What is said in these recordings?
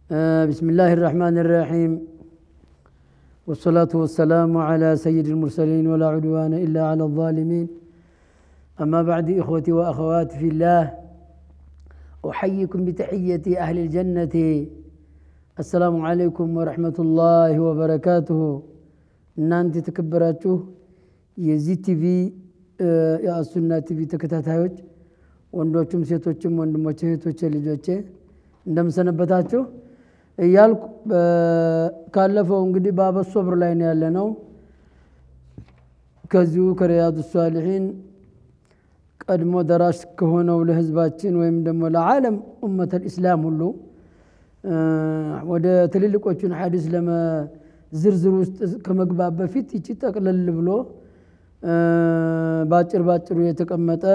بسم الله الرحمن الرحيم والصلاة والسلام على سيد المرسلين ولا عدوان إلا على الظالمين أما بعد إخوتي وأخواتي في الله أحييكم بتحية أهل الجنة السلام عليكم ورحمة الله وبركاته እናንተ የተከበራችሁ የዚህ ቲቪ የአሱና ቲቪ ተከታታዮች ወንዶችም ሴቶችም ወንድሞቼ እህቶቼ ልጆቼ እንደምሰነበታችሁ እያልኩ ካለፈው እንግዲህ ባበ ሶብር ላይ ነው ያለ ነው ከዚሁ ከሪያዱ ሳሊሒን ቀድሞ ደራሽ ከሆነው ለህዝባችን ወይም ደግሞ ለዓለም ኡመት ልእስላም ሁሉ ወደ ትልልቆቹን ሐዲስ ለመዝርዝር ውስጥ ከመግባት በፊት ይቺ ጠቅለል ብሎ ባጭር ባጭሩ የተቀመጠ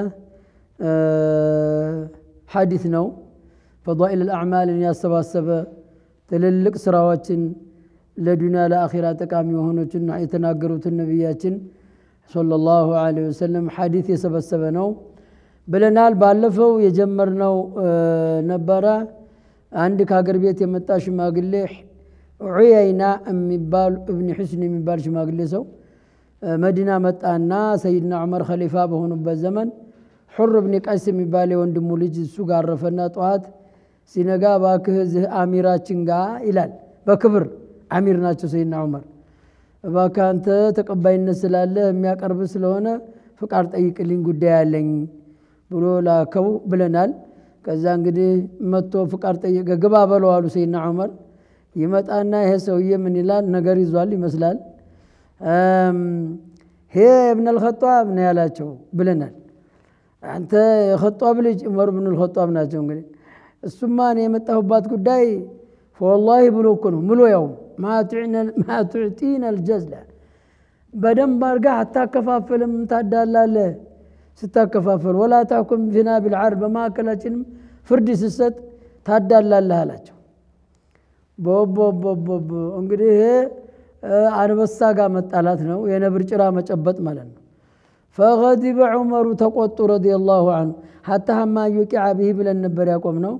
ሐዲስ ነው ፈዳኢል አልአዕማልን ያሰባሰበ ትልልቅ ስራዎችን ለዱንያ ለአኺራ ጠቃሚ የሆኖችና የተናገሩትን ነቢያችን ሰለላሁ ዐለይሂ ወሰለም ሐዲስ የሰበሰበ ነው ብለናል። ባለፈው የጀመርነው ነበረ። አንድ ከሀገር ቤት የመጣ ሽማግሌ ዑየይና የሚባል እብን ሑስን የሚባል ሽማግሌ ሰው መዲና መጣና ሰይድና ዑመር ኸሊፋ በሆኑበት ዘመን ሑር ብን ቀይስ የሚባል የወንድሙ ልጅ እሱ ጋር አረፈና ጠዋት ሲነጋ እባክህ እዚህ አሚራችን ጋ ይላል። በክብር አሚር ናቸው ሰይድና ዑመር። እባክህ አንተ ተቀባይነት ስላለ የሚያቀርብ ስለሆነ ፍቃድ ጠይቅልኝ ጉዳይ አለኝ ብሎ ላከው ብለናል። ከዛ እንግዲህ መጥቶ ፍቃድ ጠየቀ። ግባ በለው አሉ ሰይድና ዑመር። ይመጣና ይሄ ሰውዬ ምን ይላል? ነገር ይዟል ይመስላል። ሄ እብን አልኸጧብ ነው ያላቸው ብለናል። አንተ የኸጧብ ልጅ ዑመር ብን አልኸጧብ ናቸው እንግዲህ እሱማ እኔ የመጣሁባት ጉዳይ ፈወላሂ ብሎ እኮ ነው ምሎ ያው ማ ቱዕጢና አልጀዝላ በደንብ አድርጋ አታከፋፍልም ታዳላለህ ስታከፋፍል ወላ ታኩም ፊና ቢልዓር በማዕከላችንም ፍርድ ስሰጥ ታዳላለህ አላቸው ቦቦቦቦቦ እንግዲህ ይሄ አንበሳ ጋር መጣላት ነው የነብር ጭራ መጨበጥ ማለት ነው ፈገዲበ ዑመሩ ተቆጡ ረዲየላሁ አንሁ ሀታ ሀማ ዩቂዓ ብሂ ብለን ነበር ያቆም ነው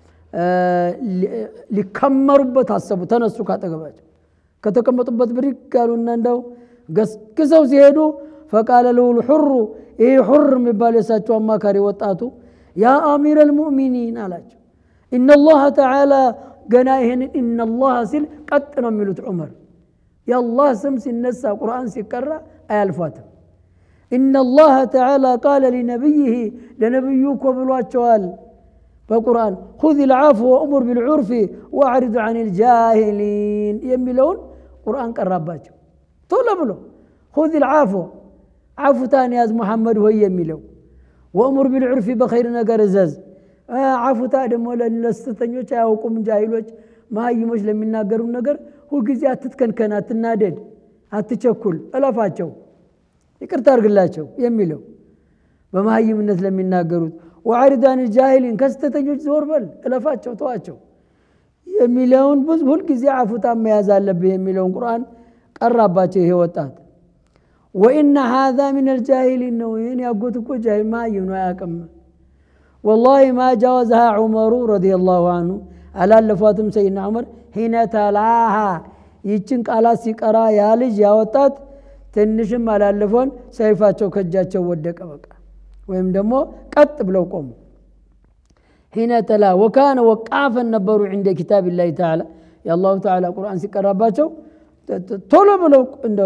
ሊከመሩበት አሰቡ ተነሱ ካጠገባቸው ከተቀመጡበት ብድግ አሉና እንደው ገስግሰው ሲሄዱ ፈቃለ ልውል ሑሩ ይህ ሑር የሚባል የሳቸው አማካሪ ወጣቱ ያ አሚር አልሙእሚኒን አላቸው ኢነላህ ተዓላ ገና ይህንን ኢነላህ ሲል ቀጥ ነው የሚሉት ዑመር የአላህ ስም ሲነሳ ቁርአን ሲቀራ አያልፏትም ኢነላህ ተዓላ ቃለ ሊነቢይህ ለነቢዩ እኮ ብሏቸዋል በቁርአን ሁዝ ልዓፍ ወእሙር ቢልዑርፊ ወአዕሪድ አን ልጃሂሊን የሚለውን ቁርአን ቀራባቸው ቶሎ ብሎ ሁዝ ልዓፎ ዓፉታን ያዝ ሙሐመድ ሆይ የሚለው ወእሙር ቢልዑርፊ በኸይር ነገር እዘዝ ዓፉታ ደግሞ ለስተተኞች አያውቁም ጃሂሎች መሀይሞች ለሚናገሩ ነገር ሁልጊዜ አትትከንከን አትናደድ አትቸኩል እለፋቸው ይቅርታ አድርግላቸው የሚለው በመሀይምነት ለሚናገሩት ወአሪዳን ጃሂሊን ከስተተኞች ዞር በል እለፋቸው ተዋቸው የሚለውን ሁልጊዜ አፉታ መያዝ አለብህ የሚለውን ቁርአን ቀራባቸው ይሄ ወጣት ወኢነ ሃዛ ምን አልጃሂሊን ነው ይህን ያጎት እኮ ጃሂል መሀይም ነው አያቅም ወላሂ ማ ጃወዝሃ ዑመሩ ረዲየላሁ አንሁ አላለፏትም ሰይድና ዑመር ሒነ ተላሃ ይችን ቃላት ሲቀራ ያ ልጅ ያወጣት ትንሽም አላለፎን ሰይፋቸው ከእጃቸው ወደቀ በቃ ወይም ደግሞ ቀጥ ብለው ቆሙ ሒነ ተላ ወካነ ወቃፈን ነበሩ ዕንደ ኪታብ ላህ ተዓላ የአላሁ ተዓላ ቁርአን ሲቀራባቸው ቶሎ ብለው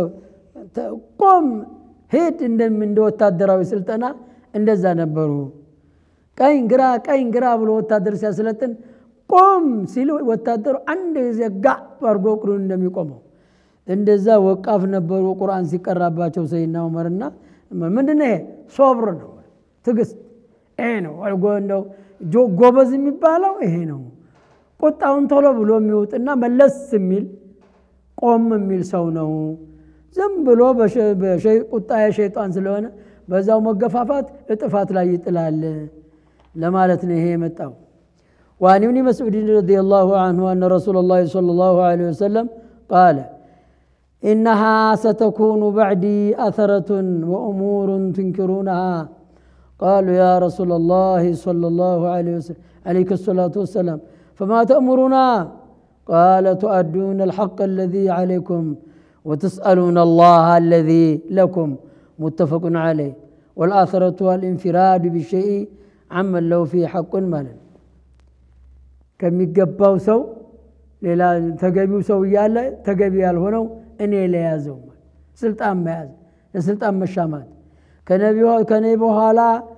ቆም ሄድ እንደ ወታደራዊ ስልጠና እንደዛ ነበሩ ቀኝ ግራ ቀኝ ግራ ብሎ ወታደር ሲያስለጥን ቆም ሲል ወታደሩ አንድ ጊዜ ጋ አድርጎ እግሩን እንደሚቆመው እንደዛ ወቃፍ ነበሩ ቁርአን ሲቀራባቸው ሰይድና ዑመርና ምንድነው ይሄ ሶብር ነው ትግስት ይሄ ነው እንደው ጎበዝ የሚባለው ይሄ ነው ቁጣውን ቶሎ ብሎ የሚውጥና መለስ የሚል ቆም የሚል ሰው ነው ዝም ብሎ ቁጣ የሸይጣን ስለሆነ በዛው መገፋፋት እጥፋት ላይ ይጥላል ለማለት ነው ይሄ የመጣው وعن ابن مسعود رضي الله عنه أن رسول الله صلى الله عليه وسلم قال إنها ستكون بعدي أثرة وأمور تنكرونها قالوا يا رسول الله صلى الله عليه وسلم عليك الصلاة والسلام فما تأمرنا ቃለ ቱአዱነ አልሐቅ አለዚ ዓለይኩም ወትስአሉነ አላህ አለዚ ለኩም ሙተፈቁን ዓለይህ ወልአثረቱ አልኢንፊራዱ ቢሸይ አመን ለው ፊ ሐቁን ማለት ነው። ከሚገባው ሰው ሌላ ተገቢው ሰው እያለ ተገቢ ያልሆነው እኔ ለያዘው ስልጣን መያዝ ለስልጣን መሻማት ከኔ በኋላ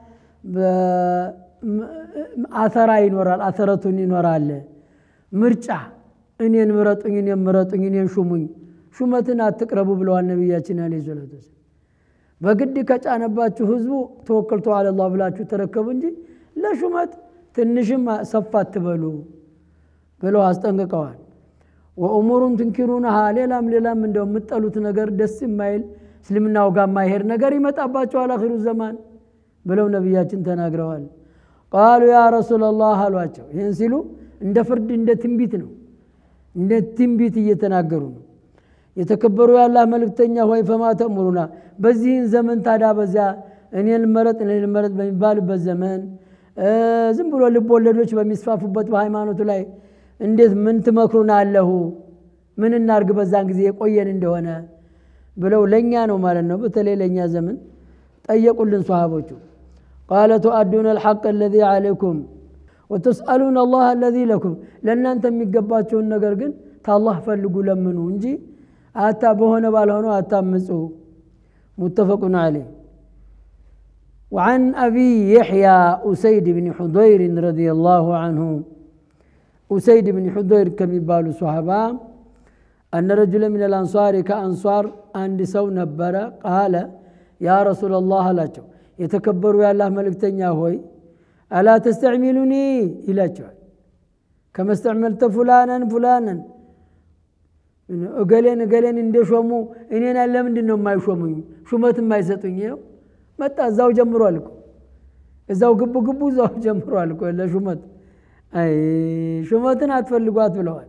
አተራ ይኖራል፣ አተረቱን ይኖራል። ምርጫ እኔን ምረጡኝ፣ እኔን ምረጡኝ፣ እኔን ሹሙኝ፣ ሹመትን አትቅረቡ ብለዋል ነቢያችን አለይሂ ሰላቱ ወሰላም። በግድ ከጫነባችሁ ህዝቡ ተወከልቱ አለላህ ብላችሁ ተረከቡ እንጂ ለሹመት ትንሽም ሰፋ አትበሉ ብለው አስጠንቅቀዋል። ወእሙሩን ትንኪሩነሃ ሌላም ሌላም እንደው የምጠሉት ነገር ደስ የማይል እስልምናው ጋር የማይሄድ ነገር ይመጣባቸዋል አኺሩ ዘማን ብለው ነቢያችን ተናግረዋል። ቃሉ ያ ረሱላላህ አሏቸው። ይህን ሲሉ እንደ ፍርድ እንደ ትንቢት ነው፣ እንደ ትንቢት እየተናገሩ ነው። የተከበሩ የአላህ መልእክተኛ ሆይ ፈማ ተእሙሩና፣ በዚህን ዘመን ታዲያ በዚያ እኔን መረጥ እኔን መረጥ በሚባልበት ዘመን ዝም ብሎ ልብ ወለዶች በሚስፋፉበት በሃይማኖቱ ላይ እንዴት ምን ትመክሩን አለሁ ምን እናርግ በዛን ጊዜ የቆየን እንደሆነ ብለው ለእኛ ነው ማለት ነው። በተለይ ለእኛ ዘመን ጠየቁልን ሰሃቦቹ። ቃለ ቱአዱነ አልሐቅ አለዚ ዓለይኩም ወተስአሉነ አላህ አለዚ ለኩም፣ ለእናንተ የሚገባቸውን ነገር ግን ታላህ ፈልጉ ለምኑ እንጂ አታ በሆነ ባልሆነው አታምፁ። ሙተፈቁን ዓለይህ وعن أبي يحيى أسيد بن حضير رضي الله عنه أسيد بن حضير كم يبالو صحابة أن رجلا من الأنصار كأنصار عند سو نبر قال يا رسول الله لا يتكبروا يا الله ملك هوي ألا تستعملني إلى كما استعملت فلانا فلانا እገሌን እገሌን እንደሾሙ እኔን ለምንድን ነው የማይሾሙኝ? ሹመት የማይሰጡኝ? ይኸው መጣ እዛው ጀምሯል እኮ እዛው ግቡ ግቡ እዛው ጀምሯል እኮ ለሹመት አይ ሹመትን አትፈልጓት ብለዋል።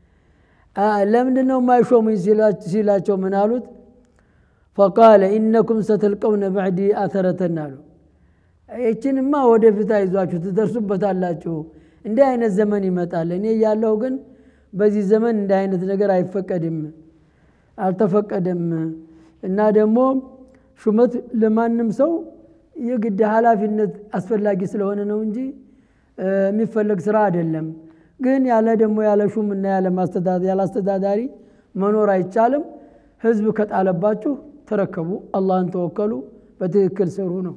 ለምንድን ነው የማይሾሙኝ ሲላቸው ምን አሉት? ፈቃለ ኢነኩም ሰተልቀውነ ባዕዲ አተረተን አሉ። ይችንማ ወደፊት አይዟችሁ ትደርሱበታላችሁ። እንዲህ አይነት ዘመን ይመጣል። እኔ እያለሁ ግን በዚህ ዘመን እንዲህ አይነት ነገር አይፈቀድም፣ አልተፈቀደም እና ደግሞ ሹመት ለማንም ሰው የግድ ኃላፊነት አስፈላጊ ስለሆነ ነው እንጂ የሚፈለግ ስራ አይደለም። ግን ያለ ደግሞ ያለ ሹም እና ያለ አስተዳዳሪ መኖር አይቻልም። ህዝብ ከጣለባችሁ ተረከቡ፣ አላህን ተወከሉ፣ በትክክል ስሩ ነው።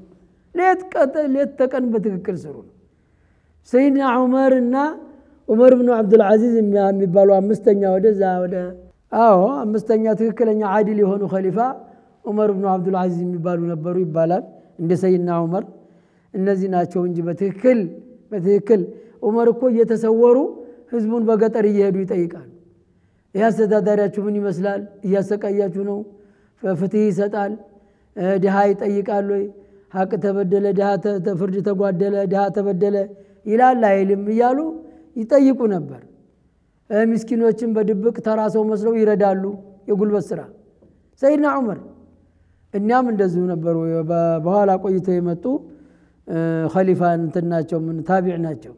ሌት ተቀን በትክክል ስሩ ነው። ሰይድና ዑመር እና ዑመር ብኑ ዓብዱልዓዚዝ የሚባሉ አምስተኛ ወደዛ ወደ አዎ አምስተኛ ትክክለኛ አዲል የሆኑ ከሊፋ ዑመር ብኑ ዓብዱልዓዚዝ የሚባሉ ነበሩ ይባላል። እንደ ሰይድና ዑመር እነዚህ ናቸው እንጂ በትክክል በትክክል ዑመር እኮ እየተሰወሩ ህዝቡን በገጠር እየሄዱ ይጠይቃሉ። ይህ አስተዳዳሪያችሁ ምን ይመስላል? እያሰቃያችሁ ነው? ፍትህ ይሰጣል? ድሃ ይጠይቃል ወይ? ሀቅ ተበደለ፣ ፍርድ ተጓደለ፣ ድሃ ተበደለ ይላል አይልም እያሉ ይጠይቁ ነበር። ምስኪኖችን በድብቅ ተራ ሰው መስለው ይረዳሉ። የጉልበት ስራ ሰይድና ዑመር እኛም እንደዚሁ ነበሩ። በኋላ ቆይተው የመጡ ከሊፋ እንትን ናቸው፣ ምን ታቢዕ ናቸው።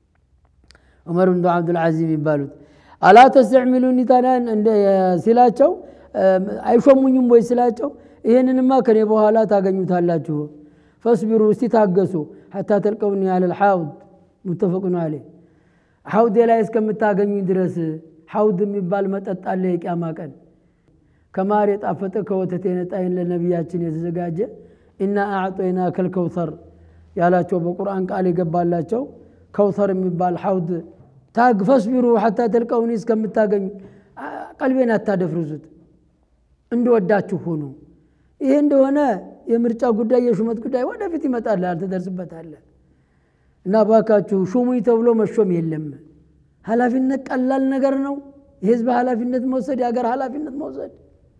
ዑመር ብን ዓብዱልዓዚዝ የሚባሉት አላ ተስተዕሚሉኒ ታዲያ ሲላቸው አይሾሙኝም ወይ ሲላቸው ይህንንማ ከኔ በኋላ ታገኙታላችሁ። ፈስቢሩ እስቲ ታገሱ ሐታ ተልቀውኒ አለል ሐውድ ሙተፈቁን አለይህ ሐውዴ ላይ እስከምታገኙኝ ድረስ ሐውድ የሚባል መጠጥ አለ የቅያማ ቀን ከማር የጣፈጠ ከወተት የነጣይን ለነቢያችን የተዘጋጀ ኢና አዕጦይና ከልከውተር ያላቸው በቁርአን ቃል የገባላቸው ከውተር የሚባል ሐውድ ታግ ፈስቢሩ ሐታ ተልቀውኒ እስከምታገኙ ቀልቤን አታደፍርሱት፣ እንድወዳችሁ ሁኑ። ይህ እንደሆነ የምርጫ ጉዳይ የሹመት ጉዳይ ወደፊት ይመጣል፣ ትደርስበታለህ። እና ባካችሁ ሹሙኝ ተብሎ መሾም የለም። ኃላፊነት ቀላል ነገር ነው። የህዝብ ኃላፊነት መውሰድ፣ የሀገር ኃላፊነት መውሰድ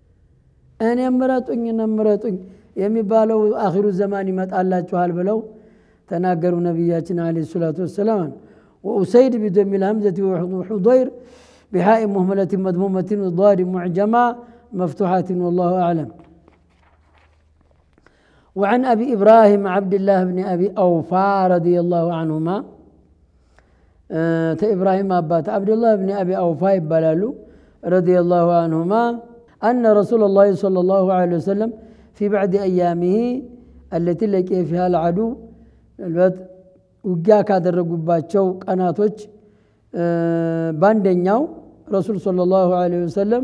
እኔ ምረጡኝ እኔ ምረጡኝ የሚባለው አኺሩ ዘማን ይመጣላችኋል ብለው ተናገሩ ነቢያችን ዓለይሂ ሰላቱ ወሰላም። ወኡሰይድ ቢደሚ ልሀምዘቲ ወሑደይር ቢሃኢ ሙህመለትን መድሙመትን ዳድ ሙዕጀማ መፍቱሓትን ወላሁ አዕለም። وعن أبي إبراهيم عبد الله بن أبي أوفى رضي الله عنهما ተኢብራሂም አባት አብዱላህ ብን አቢ አውፋ ይባላሉ ረዲየላሁ አንሁማ አነ ረሱላ ላህ ሰለላሁ ዐለይሂ ወሰለም ፊ ባዕድ አያሚሂ አለቲ ለቂየ ፊሃ ልዓዱ ምናልባት ውጊያ ካደረጉባቸው ቀናቶች በአንደኛው ረሱል ሰለላሁ ዐለይሂ ወሰለም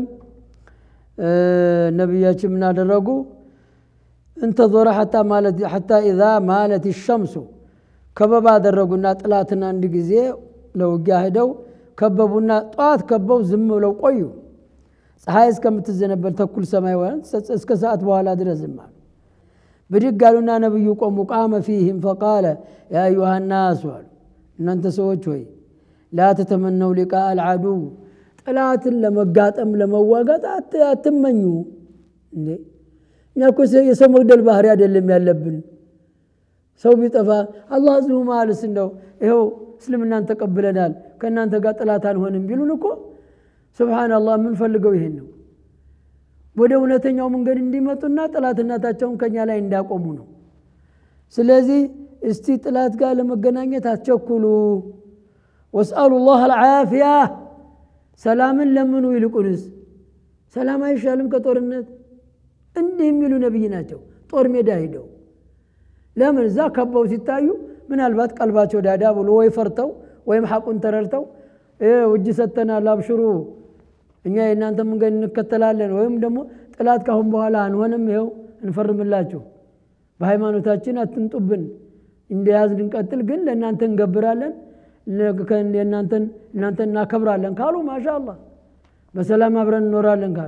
ነቢያችን ምን አደረጉ? እንተዞረ ሐታ ኢዛ ማለት ሸምሱ ከበባ አደረጉና ጥላትን አንድ ጊዜ ለውጊያ ሂደው ከበቡና ጠዋት ከበው ዝም ብለው ቆዩ። ፀሐይ እስከምትዘነበል ተኩል ሰማይ እስከ ሰዓት በኋላ ድረስ ዝም አሉ። ብድግ አሉና ነቢዩ ቆሙ። ቃመ ፊህም ፈቃለ ያ አዩሃ ናሱ አሉ፣ እናንተ ሰዎች ሆይ ላ ተተመነው ሊቃ አልዓዱው ጥላትን ለመጋጠም ለመዋጋት አትመኙ። እንዴ እኛ እኮ የሰው መግደል ባህሪ አይደለም ያለብን። ሰው ቢጠፋ አላህ ዝሁ ማልስ እንደው ይኸው እስልምናን ተቀብለናል ከእናንተ ጋር ጥላት አንሆንም ቢሉን እኮ ሱብሓነላህ የምንፈልገው ይሄን ነው። ወደ እውነተኛው መንገድ እንዲመጡና ጥላትነታቸውን ከኛ ላይ እንዳቆሙ ነው። ስለዚህ እስቲ ጥላት ጋር ለመገናኘት አትቸኩሉ። ወስአሉ ላህ አልዓፊያ ሰላምን ለምኑ። ይልቁንስ ሰላም አይሻልም ከጦርነት? እንዲህ የሚሉ ነቢይ ናቸው። ጦር ሜዳ ሂደው ለምን እዛ ከበው ሲታዩ ምናልባት ቀልባቸው ዳዳ ብሎ ወይ ፈርተው ወይም ሐቁን ተረድተው እጅ ሰጥተናል አብሽሩ እኛ የእናንተ መንገድ እንከተላለን ወይም ደግሞ ጥላት ካሁን በኋላ አንሆንም ይኸው እንፈርምላችሁ በሃይማኖታችን አትንጡብን እንደያዝን እንቀጥል ግን ለእናንተ እንገብራለን እናንተን እናከብራለን ካሉ ማሻ አላህ በሰላም አብረን እንኖራለን ካሉ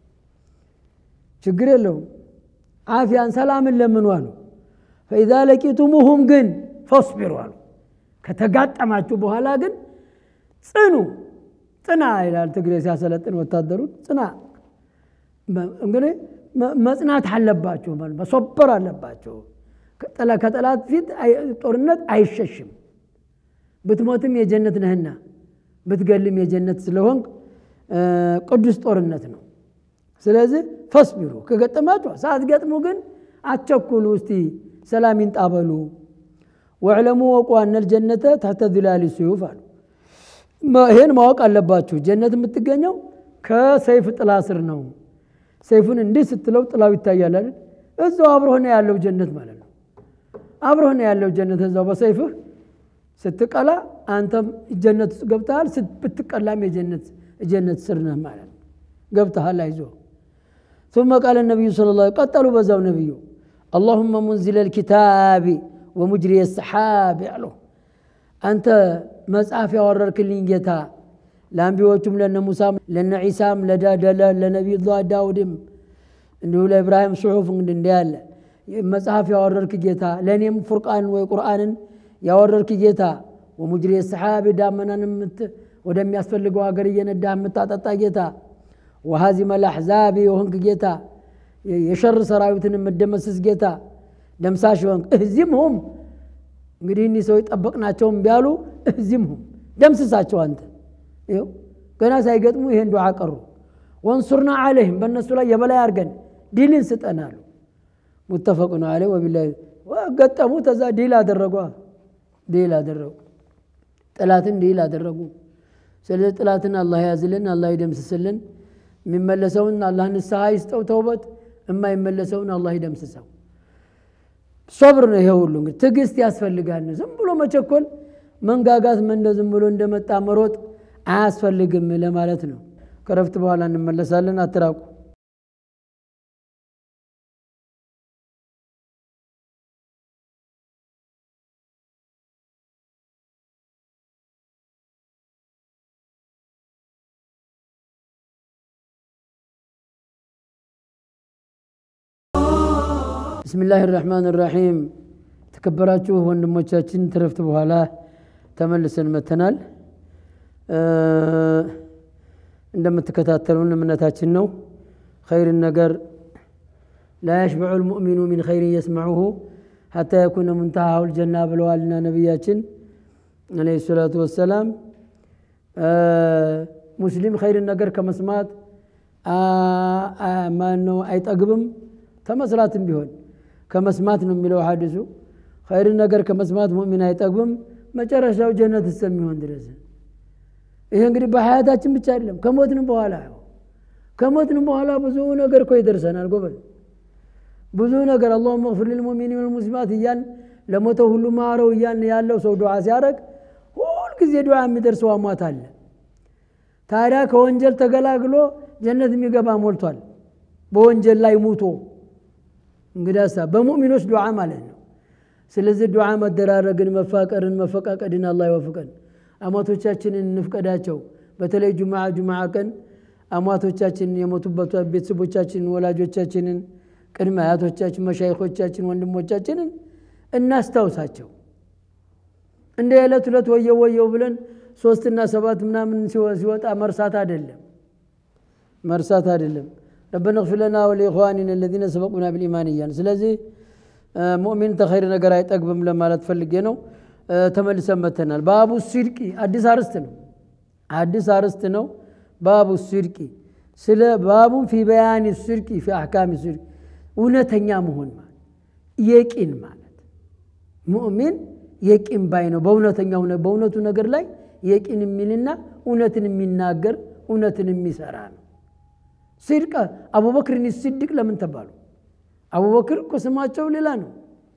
ችግር የለውም አፊያን ሰላምን ለምኑ አሉ ፈኢዛ ለቂቱሙሁም ግን ፈስቢሩ አሉ ከተጋጠማችሁ በኋላ ግን ጽኑ ጽና ይላል ትግሬ ሲያሰለጥን ወታደሩን ጽና እንግዲህ መጽናት አለባቸው መሶበር አለባቸው ከጠላት ፊት ጦርነት አይሸሽም ብትሞትም የጀነት ነህና ብትገልም የጀነት ስለሆንክ ቅዱስ ጦርነት ነው ስለዚህ ፈስቢሩ ከገጠማችሁ ሳትገጥሙ ግን አትቸኩሉ እስቲ ሰላም ይንጣበሉ ወዕለሙ ወቁ አነል ጀነተ ታሕተ ዚላሊ ስዩፍ አሉ ይሄን ማወቅ አለባችሁ ጀነት የምትገኘው ከሰይፍ ጥላ ስር ነው ሰይፉን እንዲህ ስትለው ጥላው ይታያል አይደል እዛው አብሮህ ነው ያለው ጀነት ማለት ነው አብሮህ ነው ያለው ጀነት እዛው በሰይፍህ ስትቀላ አንተም ጀነት ውስጥ ገብተሃል ብትቀላም የጀነት ስር ነህ ማለት ነው ገብተሃል አይዞ ثم قال النبي صلى الله عليه وسلم قتلوا بزاو نبيو اللهم منزل الكتاب ومجري السحاب ያለው አንተ መጽሐፍ ያወረርክልኝ ጌታ ለአንቢዎቹም ለነ ሙሳም ለነ ዒሳም ለነቢዩ ዳውድም እንዲሁ ለኢብራሂም ጽሑፍ እንግዲህ እንዲህ ያለ መጽሐፍ ያወረርክ ጌታ ለእኔም ፉርቃንን ወይ ቁርአንን ያወረርክ ጌታ ወሙጅሪ ሰሓቢ ዳመናን ወደሚያስፈልገው ሀገር እየነዳ የምታጠጣ ጌታ ወሃዚመ ልአሕዛቢ የሆንክ ጌታ የሸር ሰራዊትን የምደመስስ ጌታ ደምሳሽ ሆንክ እህዚም ሁም እንግዲህ እኒህ ሰዎች ጠበቅናቸውም ቢያሉ እህዚም ሁም ደምስሳቸው አንተ ይኸው ገና ሳይገጥሙ ይሄን ዱዓ ቀሩ ወንሱርና አለይህም በእነሱ ላይ የበላይ አድርገን ዲልን ስጠናሉ ሙተፈቁን አለ ወቢላ ገጠሙ ተዛ ዲል አደረጓ ዲል አደረጉ ጥላትን ዲል አደረጉ ስለዚህ ጥላትን አላህ ያዝልን አላህ ይደምስስልን የሚመለሰውን አላህ ንስሐ ይስጠው ተውበት የማይመለሰውን አላህ ይደምስሰው ሶብር ነው ይሄ ሁሉ እንግዲህ ትዕግስት ያስፈልጋል ዝም ብሎ መቸኮል መንጋጋት መንደ ዝም ብሎ እንደመጣ መሮጥ አያስፈልግም ለማለት ነው ከረፍት በኋላ እንመለሳለን አትራቁ ብስሚላህ ራሕማን ራሒም ተከበራችሁ ወንድሞቻችን ትረፍት በኋላ ተመልሰን መተናል እንደምትከታተሉን እምነታችን ነው ኸይርን ነገር ላ የሽበዑ ልሙእሚኑ ሚን ኸይርን የስመዑሁ ሐታ የኩነ ሙንተሃሁ ልጀና ብለዋልና ነቢያችን አለይሂ ሰላቱ ወሰላም ሙስሊም ኸይርን ነገር ከመስማት ማነው አይጠግብም ተመስራትም ቢሆን ከመስማት ነው የሚለው ሐዲሱ ኸይርን ነገር ከመስማት ሙእሚን አይጠግብም መጨረሻው ጀነት እስከሚሆን ድረስ ይሄ እንግዲህ በሀያታችን ብቻ አይደለም ከሞትንም በኋላ ከሞትንም በኋላ ብዙ ነገር እኮ ይደርሰናል ጎበዝ ብዙ ነገር አላሁመ እግፊር ልልሙእሚኒን ወልሙስሊማት እያልን ለሞተው ሁሉ ማረው እያልን ያለው ሰው ዱዓ ሲያደርግ ሁልጊዜ ዱዓ የሚደርሰው አሟት አለ ታዲያ ከወንጀል ተገላግሎ ጀነት የሚገባ ሞልቷል በወንጀል ላይ ሙቶ እንግዲህ በሙእሚኖች ዱዓ ማለት ነው ስለዚህ ዱዓ መደራረግን መፋቀርን መፈቃቀድን አላህ ይወፍቀን አማቶቻችንን እንፍቀዳቸው በተለይ ጁምዓ ጁምዓ ቀን አሟቶቻችንን የሞቱበት ቤተሰቦቻችንን ወላጆቻችንን ቅድመ አያቶቻችን መሻይኮቻችን ወንድሞቻችንን እናስታውሳቸው እንደ ዕለት ሁለት ወየው ወየው ብለን ሶስትና ሰባት ምናምን ሲወጣ መርሳት አይደለም መርሳት አይደለም ረበና እግፊር ለና ወሊኢኽዋኒና አለዚነ ሰበቁና ቢልኢማን እያን ስለዚህ ሙእሚን ተኸይር ነገር አይጠግብም ለማለት ፈልጌ ነው ተመልሰን መተናል ባቡ ሲድቂ አዲስ አርስት ነው አዲስ አርስት ነው ባቡ ሲድቂ ስለ ባቡን ፊ በያኒ ሲድቂ ፊ አሕካሚ ሲድቂ እውነተኛ መሆን ማለት የቂን ማለት ሙእሚን የቂን ባይ ነው በእውነተኛው በእውነቱ ነገር ላይ የቂን የሚልና እውነትን የሚናገር እውነትን የሚሰራ ነው ሲድቅ አቡበክርን ሲድቅ ለምን ተባሉ አቡበክር እኮ ስማቸው ሌላ ነው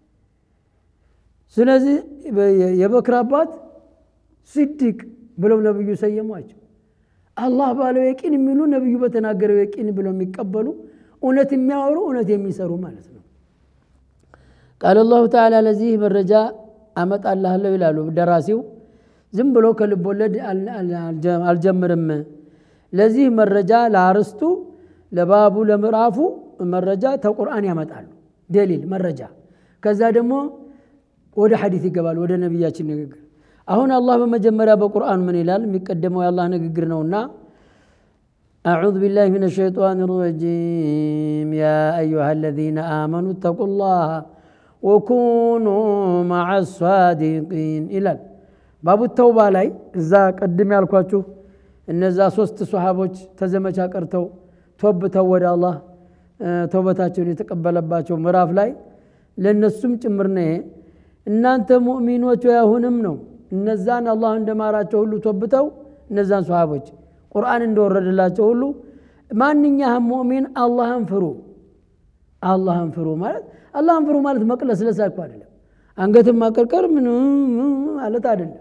ስለዚህ የበክር አባት ሲድቅ ብለው ነብዩ ሰየሟቸው አላህ ባለው የቂን የሚሉ ነብዩ በተናገረው የቂን ብለው የሚቀበሉ እውነት የሚያወሩ እውነት የሚሰሩ ማለት ነው ቃል አላሁ ተዓላ ለዚህ መረጃ አመጣልሃለሁ ይላሉ ደራሲው ዝም ብሎ ከልብ ወለድ አልጀምርም ለዚህ መረጃ ለአርስቱ ለባቡ ለምዕራፉ መረጃ ተቁርአን ያመጣሉ ደሊል መረጃ ከዛ ደግሞ ወደ ሐዲት ይገባል ወደ ነቢያችን ንግግር አሁን አላህ በመጀመሪያ በቁርአን ምን ይላል የሚቀደመው የአላህ ንግግር ነውና أعوذ بالله من الشيطان الرجيم يا أيها الذين آمنوا اتقوا الله وكونوا مع الصادقين إلى باب التوبة لاي إذا قدم ያልኳችሁ እነዛ ሶስት ሶሃቦች ተዘመቻ ቀርተው ተወብተው ወደ አላህ ተውበታቸውን የተቀበለባቸው ምዕራፍ ላይ ለእነሱም ጭምር ነው ይሄ እናንተ ሙእሚኖች አሁንም ነው እነዛን አላህ እንደማራቸው ሁሉ ተወብተው እነዛን ሶሃቦች ቁርአን እንደወረደላቸው ሁሉ ማንኛህም ሙእሚን አላህን ፍሩ አላህን ፍሩ ማለት አላህን ፍሩ ማለት መቅለስለስ እኮ አይደለም አንገትን ማቀርቀር ምን ማለት አይደለም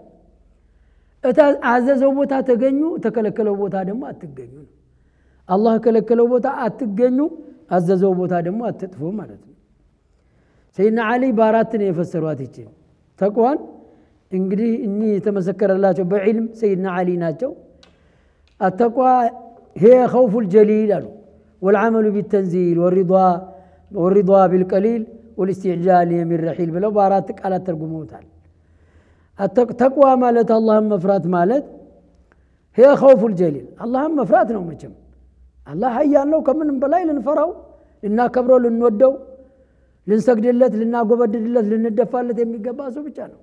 አዘዘው ቦታ ተገኙ ተከለከለው ቦታ ደግሞ አትገኙ ነው አላህ ከለከለው ቦታ አትገኙ አዘዘው ቦታ ደግሞ አትጥፉ ማለት ነው ሰይድና አሊ በአራት ነው የፈሰሯት ይችን ተቅዋን እንግዲህ እኒህ የተመሰከረላቸው በዕልም ሰይድና አሊ ናቸው التقوى هي خوف الجليل والعمل بالتنزيل والرضا والرضا بالقليل والاستعجال من الرحيل بلو بارات قالت ترجموتال التقوى مالت اللهم مفرات مالت هي خوف الجليل اللهم مفرات ነው መቼም አላህ ሀያል ነው ከምንም በላይ ልንፈራው ልናከብረው ልንወደው ልንሰግድለት ልናጎበድድለት ልንደፋለት የሚገባ ሰው ብቻ ነው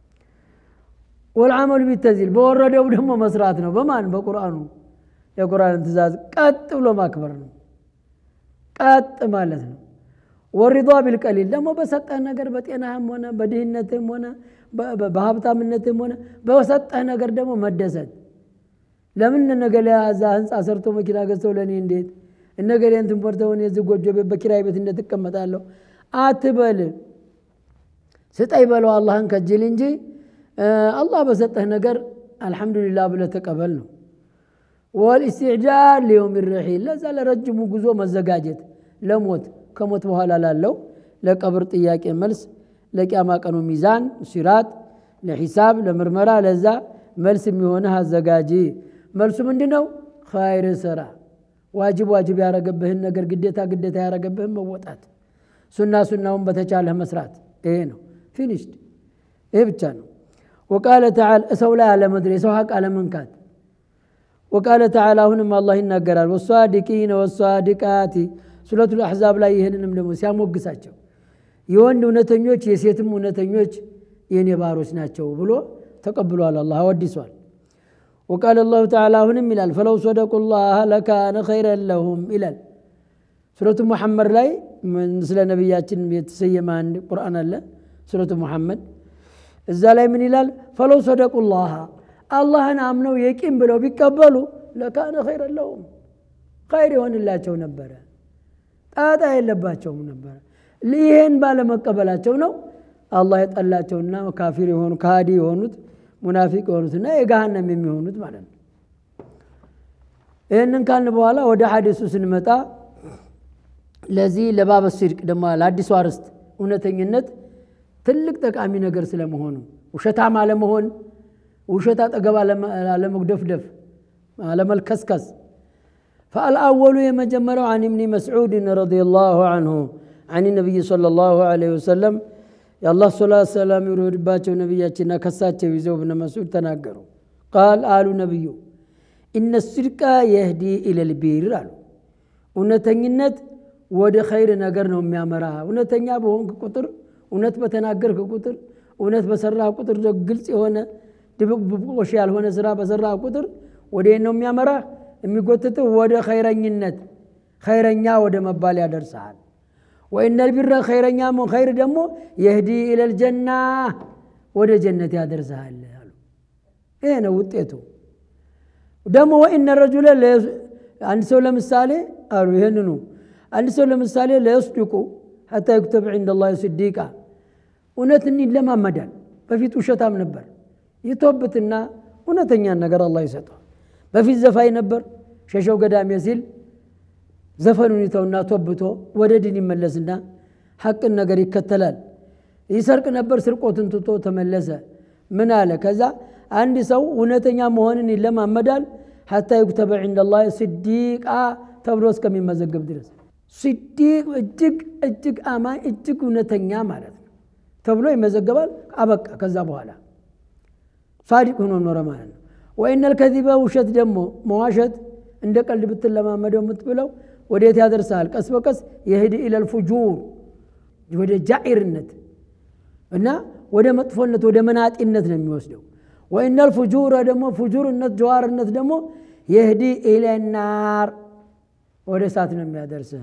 ወልዓመሉ ቢተንዚል በወረደው ደግሞ መስራት ነው በማን በቁርአኑ የቁርአንን ትእዛዝ ቀጥ ብሎ ማክበር ነው ቀጥ ማለት ነው ወሪዷ ቢልቀሊል ደግሞ በሰጠህ ነገር በጤናህም ሆነ በድህነትም ሆነ በሀብታምነትም ሆነ በሰጠህ ነገር ደግሞ መደሰት ለምን እነገሌ እዛ ህንፃ ሰርቶ መኪና ገዝተው ለእኔ እንዴት እነገሌ እንትን በርተው እኔ እዚህ ጎጆ ቤት በኪራይ ቤት እንዴት እቀመጣለሁ አትበል ስጠይ በለው አላህን ከጅል እንጂ አላህ በሰጠህ ነገር አልሐምዱሊላህ ብለህ ተቀበል ነው ወልእስትዕጃል ሊየውም ረሒል ለዛ ለረጅሙ ጉዞ መዘጋጀት ለሞት ከሞት በኋላ ላለው ለቀብር ጥያቄ መልስ ለቅያማ ቀኑ ሚዛን ሲራጥ ለሒሳብ ለምርመራ ለዛ መልስ የሚሆንህ አዘጋጂ መልሱ ምንድ ነው ኸይር ስራ ዋጅብ ዋጅብ ያረገብህን ነገር ግዴታ ግዴታ ያረገብህን መወጣት ሱና ሱናውን በተቻለህ መስራት ይሄ ነው ፊኒሽድ ይሄ ብቻ ነው ወቃለ ተዓላ ሰው ላይ አለመድረ የሰው ሀቅ አለመንካት ወቃለ ተዓላ አሁንም አላህ ይናገራል ወሷዲቂነ ወሷዲቃቲ ሱረቱ ልአሕዛብ ላይ ይህንንም ደግሞ ሲያሞግሳቸው የወንድ እውነተኞች የሴትም እውነተኞች የእኔ ባሮች ናቸው ብሎ ተቀብሏል አላህ አወዲሷል وقال الله تعالى هنم إلال فلو صدقوا الله لكان خيرا لهم إلال سورة محمد لاي من سلا نبياتين يتسيما عن القرآن الله سورة محمد እዛ ላይ ምን ይላል? ፈለው ሰደቁላህ አላህን አምነው የቂም ብለው ቢቀበሉ ለካነ ኸይረ ለሁም ኸይር ይሆንላቸው ነበረ፣ ጣጣ የለባቸውም ነበረ። ይህን ባለመቀበላቸው ነው አላህ የጠላቸውና ካፊር የሆኑ ካዲ የሆኑት ሙናፊቅ የሆኑትና የገሃነም የሚሆኑት ማለት ነው። ይህንን ካልን በኋላ ወደ ሐዲሱ ስንመጣ ለዚህ ለባበ ሲድቅ ደግሞ ለአዲሱ አርዕስት እውነተኝነት ትልቅ ጠቃሚ ነገር ስለመሆኑ ውሸታም አለመሆን፣ ውሸት አጠገብ አለመጉደፍደፍ፣ አለመልከስከስ። ፈአልአወሉ የመጀመሪያው አን እብኒ መስዑድን ረዲየላሁ አንሁ አን ነቢይ ሰለላሁ ዐለይሂ ወሰለም የአላህ ሰላት ሰላም ይውረድባቸው ነቢያችንና ከሳቸው ይዘው እብነ መስዑድ ተናገሩ። ቃል አሉ ነቢዩ ኢነ ሲድቃ የህዲ ኢለል ቢር አሉ። እውነተኝነት ወደ ኸይር ነገር ነው የሚያመራ። እውነተኛ በሆንክ ቁጥር፣ እውነት በተናገርክ ቁጥር፣ እውነት በሰራ ቁጥር፣ ግልጽ የሆነ ድብቅብቆሽ ያልሆነ ስራ በሰራ ቁጥር ወደ ነው የሚያመራ የሚጎትትህ ወደ ኸይረኝነት ኸይረኛ ወደ መባል ያደርሰሃል። ወኢነል ቢረ ኸይረኛ ኸይር ደግሞ የህዲ ኢለል ጀና ወደ ጀነት ያደርሰሃል አሉ። ይሄ ነው ውጤቱ። ደግሞ ወኢነ ረጁለ አንድ ሰው ለምሳሌ አሉ ይህንኑ አንድ ሰው ለምሳሌ ለየስድቁ ሐታ ይክተብ ዒንደ ላህ ስዲቃ እውነትን ይለማመዳል። በፊት ውሸታም ነበር። ይቶብትና እውነተኛን ነገር አላህ ይሰጠዋል። በፊት ዘፋኝ ነበር። ሸሸው ገዳሜ ሲል ዘፈኑን ይተውና ቶብቶ ወደ ድን ይመለስና ሐቅን ነገር ይከተላል። ይሰርቅ ነበር። ስርቆትን ትቶ ተመለሰ። ምን አለ? ከዛ አንድ ሰው እውነተኛ መሆንን ይለማመዳል። ሐታ ዩክተበ ዒንደ ላህ ስዲቃ ተብሎ እስከሚመዘገብ ድረስ ስዲቅ እጅግ እጅግ አማኝ እጅግ እውነተኛ ማለት ነው ተብሎ ይመዘገባል። አበቃ። ከዛ በኋላ ሳዲቅ ሆኖ ኖረ ማለት ነው። ወኢነል ከዚበ ውሸት ደግሞ መዋሸት እንደ ቀልድ ብትለማመደው የምትብለው ወዴት ያደርሰሃል? ቀስ በቀስ የህድ ኢለል ፉጁር ወደ ጃኢርነት እና ወደ መጥፎነት ወደ መናጢነት ነው የሚወስደው። ወኢነል ፉጁረ ደግሞ ፉጁርነት ጀዋርነት ደግሞ የህዲ ኢለናር ወደ እሳት ነው የሚያደርስህ።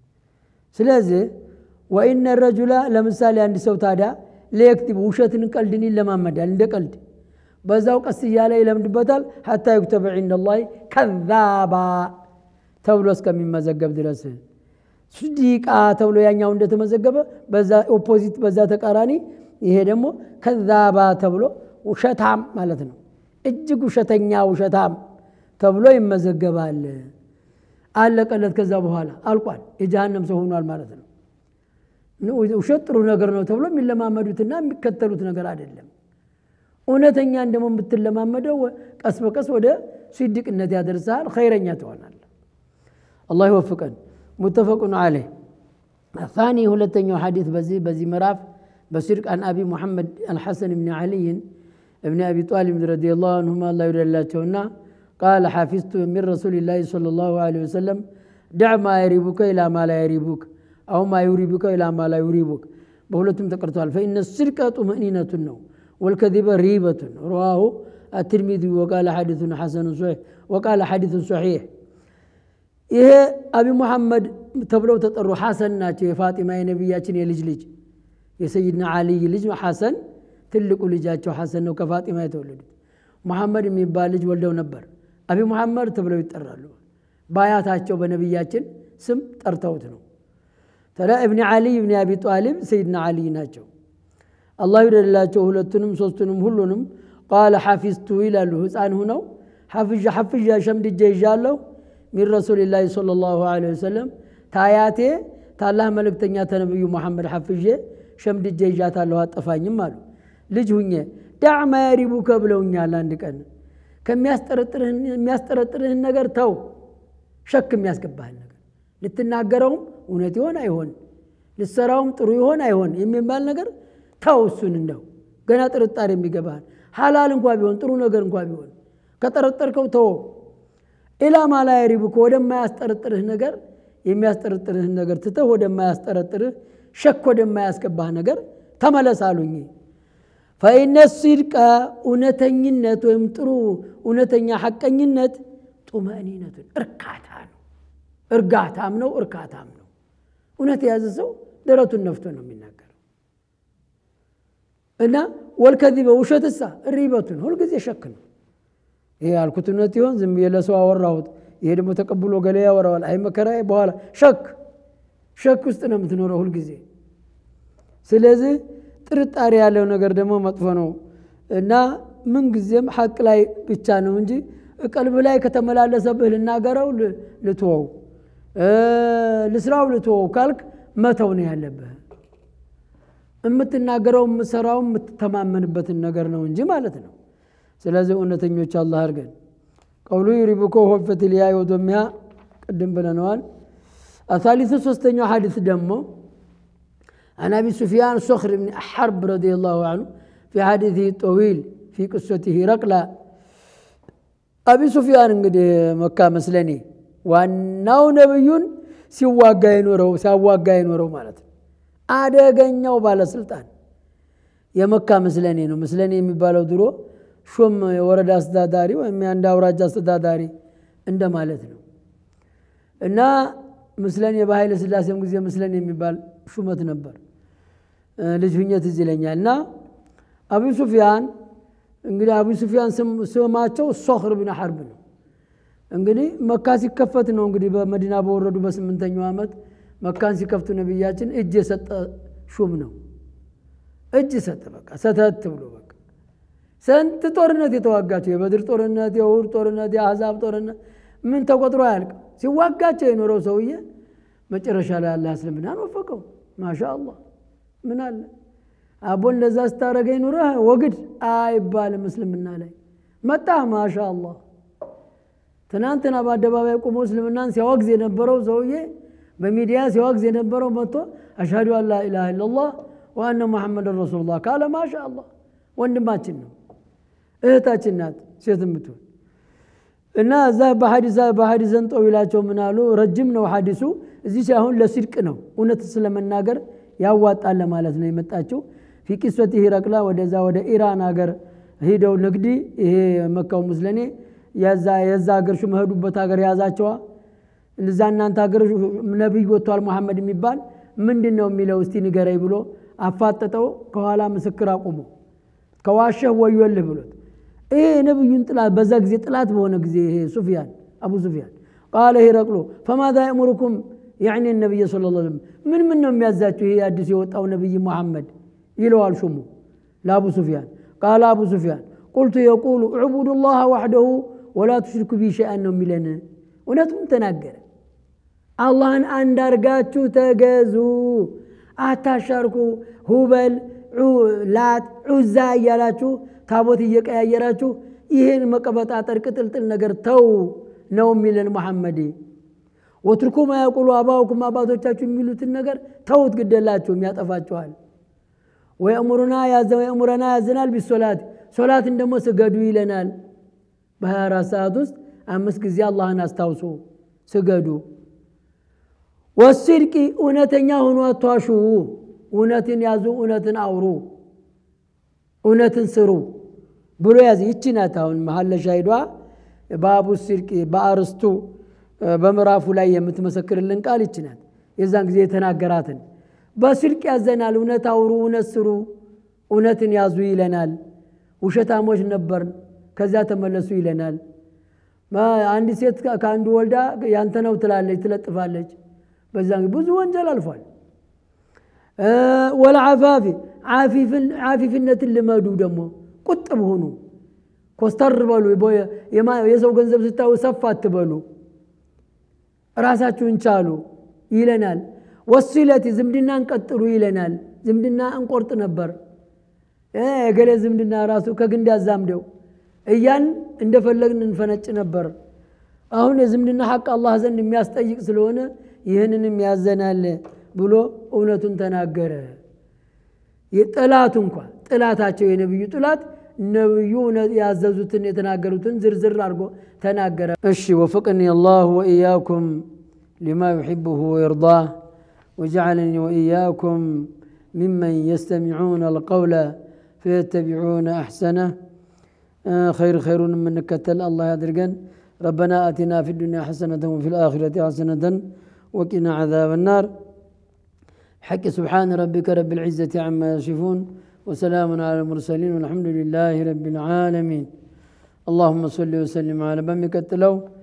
ስለዚህ ወኢነ ረጁላ ለምሳሌ አንድ ሰው ታዲያ ለየክቲብ ውሸትን ቀልድን ይለማመዳል እንደ ቀልድ በዛው ቀስ እያለ ይለምድበታል። ሐታ ዩክተበ ዒንደ ላህ ከዛባ ተብሎ እስከሚመዘገብ ድረስ ስዲቃ ተብሎ ያኛው እንደተመዘገበ በዛ ኦፖዚት በዛ ተቃራኒ ይሄ ደግሞ ከዛባ ተብሎ ውሸታም ማለት ነው። እጅግ ውሸተኛ ውሸታም ተብሎ ይመዘገባል። አለቀለት። ከዛ በኋላ አልቋል። የጀሃነም ሰው ሆኗል ማለት ነው። ውሸት ጥሩ ነገር ነው ተብሎ የሚለማመዱትና የሚከተሉት ነገር አይደለም። እውነተኛን ደግሞ የምትለማመደው ቀስ በቀስ ወደ ሲድቅነት ያደርሰሃል። ኸይረኛ ትሆናል። አላህ ይወፍቀን። ሙተፈቁን አለይህ ታኒ ሁለተኛው ሐዲት በዚህ በዚህ ምዕራፍ በሲድቅ አን አቢ ሙሐመድ አልሐሰን ብኒ ዓልይን እብኒ አቢ ጣሊብ ረዲየላሁ አንሁማ አላህ ይውደላቸውና ቃለ ሓፊዝቱ ሚን ረሱሊላሂ ሰለላሁ ዐለይሂ ወሰለም ደዕ ማ የሪቡከ ኢላ ማ ላ የሪቡክ አው ማ ዩሪቡከ ኢላ ማ ላ ዩሪቡክ በሁለቱም ተቀርተዋል። ፈኢነ ሲድቀ ጡምእኒነቱን ነው ወልከዚበ ሪበቱን ረዋሁ አትርሚዚ ወቃለ ሐዲሱን ሐሰኑን ሶሒሕ ወቃለ ሐዲሱን ሶሒሕ ይሄ አቢ ሙሐመድ ተብለው ተጠሩ ሐሰን ናቸው። የፋጢማ የነቢያችን የልጅ ልጅ የሰይድና ዓልይ ልጅ ሐሰን ትልቁ ልጃቸው ሐሰን ነው ከፋጢማ የተወለዱት። ሙሐመድ የሚባል ልጅ ወልደው ነበር። አቢ ሙሐመድ ተብለው ይጠራሉ። በአያታቸው በነቢያችን ስም ጠርተውት ነው። ተላ እብኒ ዓሊይ እብኒ አቢ ጣሊብ ሰይድና ዓሊይ ናቸው። አላህ ይውደድላቸው ሁለቱንም ሶስቱንም ሁሉንም። ቃለ ሐፊዝቱ ይላሉ ህፃን ሁነው ሐፍዣ ሐፍዣ ሸምድጄ ይዣለሁ ሚን ረሱሊላሂ ሰለላሁ ዐለይሂ ወሰለም ታያቴ ታላህ መልእክተኛ ተነብዩ ሙሐመድ ሐፍዤ ሸምድጄ ይዣታለሁ አጠፋኝም አሉ። ልጅ ሁኜ ዳዕ ማ የሪቡከ ብለውኛል። አንድ ቀን የሚያስጠረጥርህን ነገር ተው፣ ሸክ የሚያስገባህን ነገር ልትናገረውም እውነት ይሆን አይሆን፣ ልትሰራውም ጥሩ ይሆን አይሆን የሚባል ነገር ተው። እሱን እንደው ገና ጥርጣሬ የሚገባህን ሐላል እንኳ ቢሆን ጥሩ ነገር እንኳ ቢሆን ከጠረጠርከው ተወው። ኢላማ ላ የሪቡከ ወደማያስጠረጥርህ ነገር የሚያስጠረጥርህን ነገር ትተህ ወደማያስጠረጥርህ ሸክ ወደማያስገባህ ነገር ተመለስ አሉኝ። ፈኢነ ሲድቀ እውነተኝነት ወይም ጥሩ እውነተኛ ሐቀኝነት ጡመእኒነቱን እርካታ ነው። እርጋታም ነው፣ እርካታም ነው። እውነት የያዘ ሰው ደረቱን ነፍቶ ነው የሚናገረው። እና ወልከዚበ ውሸትሳ ሪበቱን ሁልጊዜ ሸክ ነው። ይሄ ያልኩት እውነት ይሆን ዝም ብዬ ለሰው አወራሁት፣ ይሄ ደግሞ ተቀብሎ ገሌ ያወራዋል፣ አይ መከራዬ፣ በኋላ ሸክ ሸክ ውስጥ ነው የምትኖረው ሁልጊዜ። ስለዚህ ጥርጣሬ ያለው ነገር ደግሞ መጥፎ ነው እና ምንጊዜም ሐቅ ላይ ብቻ ነው እንጂ ቀልብህ ላይ ከተመላለሰብህ ልናገረው ልትወው ልስራው ልትወው ካልክ መተው ነው ያለብህ። የምትናገረው የምትሰራው የምትተማመንበትን ነገር ነው እንጂ ማለት ነው። ስለዚህ እውነተኞች አላህ አድርገን። ቀውሉ ዩሪብኮ ሆፈት ልያ ወዶሚያ ቅድም ብለነዋል። አሳሊቱ ሶስተኛው ሐዲስ ደግሞ عن أبي سفيان صخر بن حرب رضي الله عنه في حديثه الطويل في قصته رقلة أبي سفيان እንግዲህ መካ መስለኔ ዋናው ነብዩን ሲዋጋ የኖረው ሲያዋጋ የኖረው ማለት ነው። አደገኛው ባለስልጣን የመካ ምስለኔ ነው። ምስለኔ የሚባለው ድሮ ሹም የወረዳ አስተዳዳሪ ወይም የአንድ አውራጃ አስተዳዳሪ እንደማለት ነው እና ምስለኔ በኃይለ ሥላሴም ጊዜ ምስለኔ የሚባል ሹመት ነበር። ልጅ ሁኜ ትዝ ይለኛል። እና አቡ ሱፊያን እንግዲህ አቡ ሱፊያን ስማቸው ሶኽር ብን ሐርብ ነው። እንግዲህ መካ ሲከፈት ነው እንግዲህ በመዲና በወረዱ በስምንተኛው ዓመት መካን ሲከፍቱ ነቢያችን እጅ የሰጠ ሹም ነው። እጅ ሰጠ። በቃ ሰተት ብሎ በቃ ስንት ጦርነት የተዋጋቸው የበድር ጦርነት፣ የውር ጦርነት፣ የአሕዛብ ጦርነት ምን ተቆጥሮ አያልቅም። ሲዋጋቸው የኖረው ሰውዬ መጨረሻ ላይ አላህ እስልምናን ወፈቀው። ማሻ አላህ ምን አለ አቦ እንደዛ ስታረገኝ ኑረህ ወግድ አይባልም። እስልምና ላይ መጣህ። ማሻ አላህ ትናንትና በአደባባይ ቁሞ እስልምናን ሲያወግዝ የነበረው ሰውዬ በሚዲያ ሲያወግዝ የነበረው መጥቶ አሽሀዱ አን ላኢላሃ ኢለላህ ወአነ ሙሐመድን ረሱሉላህ ካለ ማሻ አላህ ወንድማችን ነው፣ እህታችን ናት ሴት የምትሆን እና እዛ በሐዲሰን ጠዊላቸው ምን አሉ? ረጅም ነው ሐዲሱ። እዚህ ሳይሆን ለሲድቅ ነው እውነት ስለመናገር ያዋጣል ለማለት ነው የመጣችው። ፊ ቂሶት ሂረቅላ ወደዛ ወደ ኢራን ሀገር ሂደው ንግዲ ይሄ መካው ሙስለኔ የዛ ሀገር ሹም መሄዱበት ሀገር የያዛቸዋ እዛ እናንተ ሀገር ነቢይ ወጥቷል ሙሐመድ የሚባል ምንድን ነው የሚለው እስቲ ንገረኝ ብሎ አፋጠጠው። ከኋላ ምስክር አቁሞ ከዋሸህ ወዮልህ ብሎት ይሄ የነቢዩን ጥላት በዛ ጊዜ ጥላት በሆነ ጊዜ ይሄ ሱፊያን አቡ ሱፊያን ቃለ ሂረቅሎ ፈማዛ የእሙርኩም ያዕኒ ነቢይ ስለ ላ ምን ምን ነው የሚያዛችሁ ይሄ አዲስ የወጣው ነቢይ ሙሐመድ ይለዋል ሹሙ ለአቡ ሱፊያን ቃለ አቡ ሱፊያን ቁልቱ የቁሉ ዕቡዱ ላህ ዋሕደሁ ወላ ትሽርኩ ቢ ሸይአን ነው የሚለን እውነቱም ተናገረ አላህን አንድ አርጋችሁ ተገዙ አታሻርኩ ሁበል ላት ዑዛ እያላችሁ ታቦት እየቀያየራችሁ ይህን መቀበጣጠር ቅጥልጥል ነገር ተው ነው የሚለን መሐመድ ወትርኩ ማያቁሉ አባውኩም አባቶቻችሁ የሚሉትን ነገር ተውት ግደላችሁም ያጠፋችኋል ወየእሙሩና ወየእሙረና ያዘናል ቢሶላት ሶላትን ደግሞ ስገዱ ይለናል በ24 ሰዓት ውስጥ አምስት ጊዜ አላህን አስታውሱ ስገዱ ወሲድቂ እውነተኛ ሆኖ አቷሹ እውነትን ያዙ እውነትን አውሩ እውነትን ስሩ ብሎ ያዝ ይቺ ናት አሁን መሀለ ሻሂዷ በአቡ ሲድቂ በአርስቱ በምዕራፉ ላይ የምትመሰክርልን ቃል ይቺ ናት የዛን ጊዜ የተናገራትን በስድቅ ያዘናል እውነት አውሩ እውነት ስሩ እውነትን ያዙ ይለናል ውሸታሞች ነበርን ከዚያ ተመለሱ ይለናል አንድ ሴት ከአንዱ ወልዳ ያንተ ነው ትላለች ትለጥፋለች በዛ ብዙ ወንጀል አልፏል ወለዓፋፊ ዓፊፍነትን ልመዱ ደግሞ ቁጥብ ሁኑ ኮስተር በሉ የሰው ገንዘብ ስታዩ ሰፍ አትበሉ ራሳችሁን ቻሉ ይለናል ወሲለቲ ዝምድናን ቀጥሉ ይለናል ዝምድና እንቆርጥ ነበር የገሌ ዝምድና ራሱ ከግንድ ያዛምደው እያን እንደፈለግን እንፈነጭ ነበር አሁን የዝምድና ሐቅ አላህ ዘንድ የሚያስጠይቅ ስለሆነ ይህንንም ያዘናል ብሎ እውነቱን ተናገረ የጠላቱ እንኳ ጥላታቸው የነቢዩ ጥላት ነቢዩ ያዘዙትን የተናገሩትን ዝርዝር አድርጎ ተናገረ እሺ ወፍቅኒ አላህ ወኢያኩም ሊማ ዩሕብሁ ወይርዳህ وجعلني وإياكم ممن يستمعون القول فيتبعون أحسنه خير خير من نكتل الله يدرقن ربنا آتنا في الدنيا حسنة وفي الآخرة حسنة وقنا عذاب النار حق سبحان ربك رب العزة عما يصفون وسلام على المرسلين والحمد لله رب العالمين اللهم صل وسلم على بمك التلو